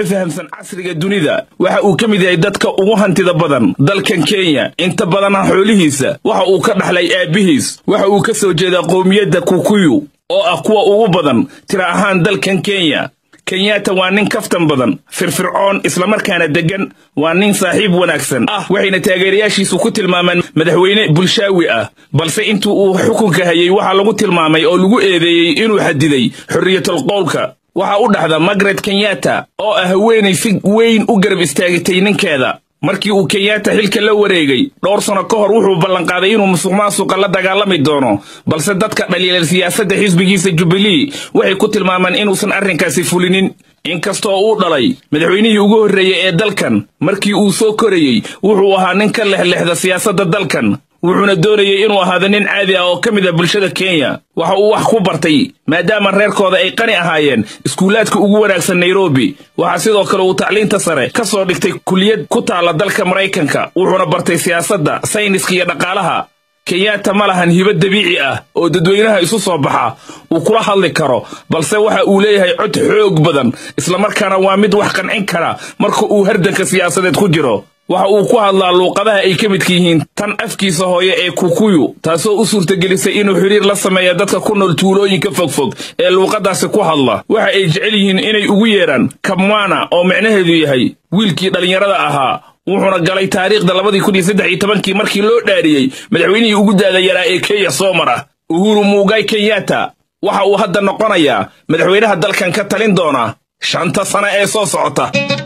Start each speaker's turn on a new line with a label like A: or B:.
A: kuna fahamsan casriga dunida waxa uu ka mid yahay dadka ugu hantida badan dalkan kenya inta badana xoolihiisa waxa uu ka dhaxlay aabbihiis waxa uu ka soo jeedaa qowmiyadda kukuyu oo ah kuwa ugu badan tira ahaan dalkan kenya kenyatta waa nin kaftan badan firfircoon islamarkaana deggan waa nin saaxiib wanaagsan ah waxayna taageerayaashiisu ku tilmaameen madaxweyne bulshaawi ah balse intuu uu xukunka hayay waxaa lagu tilmaamay oo lagu eedeeyey inuu xadiday xorriyatul qowlka waxaa u dhaxda margaret kenyatta oo ah haweenay si weyn u garab istaagatay ninkeeda markii uu kenyatta xilka la wareegay dhowr sano ka hor wuxuu ballanqaaday inuu musuq maasuqa la dagaalami doono balse dadka dhaliilay siyaasadda xisbigiisa jubilee waxay ku tilmaameen inuusan arrinkaasi fulinin inkastoo uu dhalay madaxweynihii ugu horreeyey ee dalkan markii uu soo korayey wuxuu ahaa nin ka lexlexda siyaasadda dalkan wuxuuna doonayey inuu ahaado nin caadi ah oo ka mid ah bulshada kenya waxa uu wax ku bartay maadaama reerkooda ay qani ahaayeen iskuulaadka ugu wanaagsan nairobi waxaa sidoo kale uu tacliinta sare ka soo dhigtay kuliyad ku taalla dalka maraykanka wuxuuna bartay siyaasadda sayniska iyo dhaqaalaha kenyatta ma lahan hibo dabiici ah oo dadweynaha isu soo baxa uu kula hadli karo balse waxa uu leeyahay cod xoog badan islamarkaana waa mid wax qancin kara marka uu hardanka siyaasadeed ku jiro waxa uu ku hadlaa luuqadaha ay ka midka yihiin tan afkiisa hooye ee kukuyu taasoo u suurtagelisay inuu xidhiir la sameeya dadka ku nool tuulooyinka fogfog ee luuqadaasi ku hadla waxa ay jecel yihiin inay ugu yeedhaan kamwana oo micnaheedu yahay wiilkii dhallinyarada ahaa wuxuuna galay taariikhda labadii kun iyo saddex iyo tobankii markii loo dhaariyey madaxweynihii ugu daada yaraa ee kenya soo mara uhuru muugay kenyatta waxa uu hadda noqonayaa madaxweynaha dalkan ka talin doona shanta sane ee soo socota